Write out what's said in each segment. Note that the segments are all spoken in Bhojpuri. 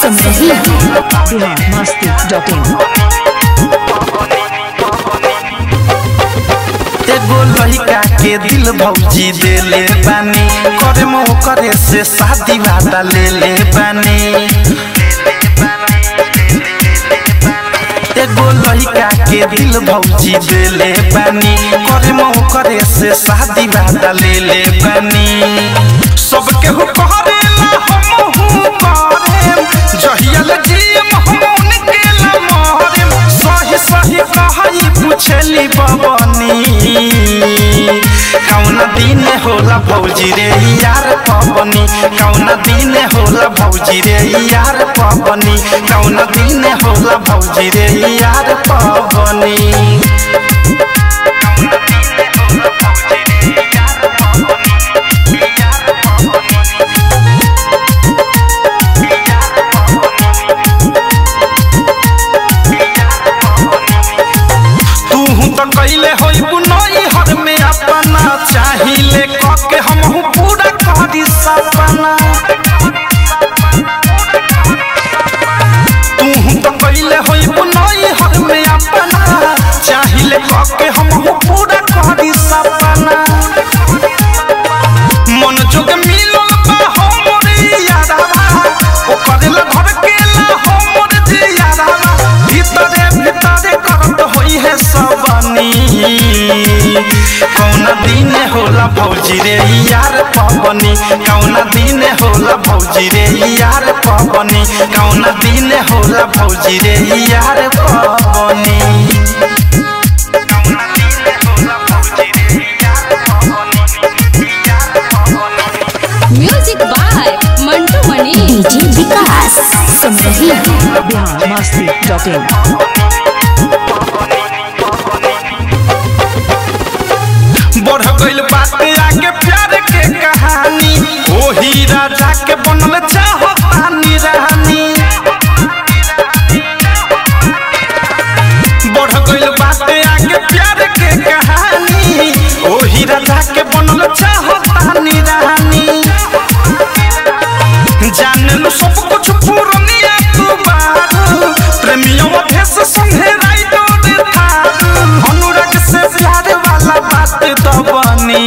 सुन रही हैं बिहार मस्ती डॉट इन एगो लड़का के दिल भौजी देले बानी करे मो करे से शादी वादा ले ले बानी एगो लड़का के दिल भौजी देले बानी करे मो करे से शादी वादा ले ले बानी सबके हु करेला हमहु करेम जहियल जियम हम उनके ला मरेम सही सही कहई पूछली बबनी कौन दिन होला भौजी रे यार पबनी कौन दिन होला भौजी रे यार पबनी कौन दिन होला भौजी रे यार पबनी तू तो कैले होई बुनई हर में अपना चाहिले कके हमहू पूरा करी सपना तू तो कैले होई बुनई हर में अपना चाहिले कके हमहू पूरा करी सपना मन जोग मिलल बा हमरे यारावा ओ करेला घर के ला हमर जे यारावा भीतरे भीतरे करत होई है सबनी कौन दिन होला भौजी रे यार पबनी कौन दिन होला भौजी रे यार पबनी कौन दिन होला भौजी रे यार पबनी music by Mantu Mani DJ Vikas सुन रही हैं बिहार मस्ती डॉट इन बढ़ गइल बाटे आगे प्यार के कहानी ओही राजा के बनल चाहतानी रानी बढ़ गइल बाटे आगे प्यार के कहानी ओही राजा के बनल चाहतानी रानी जाने लो सब कुछ पूर्णिया तू बारू प्रेमियों भेस संगे राइडो दे थारू अनुराग से प्यार वाला बात तो बनी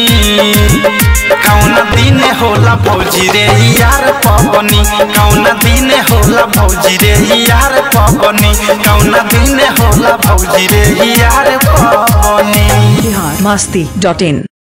कौन दिन होला भौजी रे यार पबनी कौन दिन होला भौजी रे यार पबनी कौन दिन होला भौजी रे यार पबनी बिहार मस्ती डॉट इन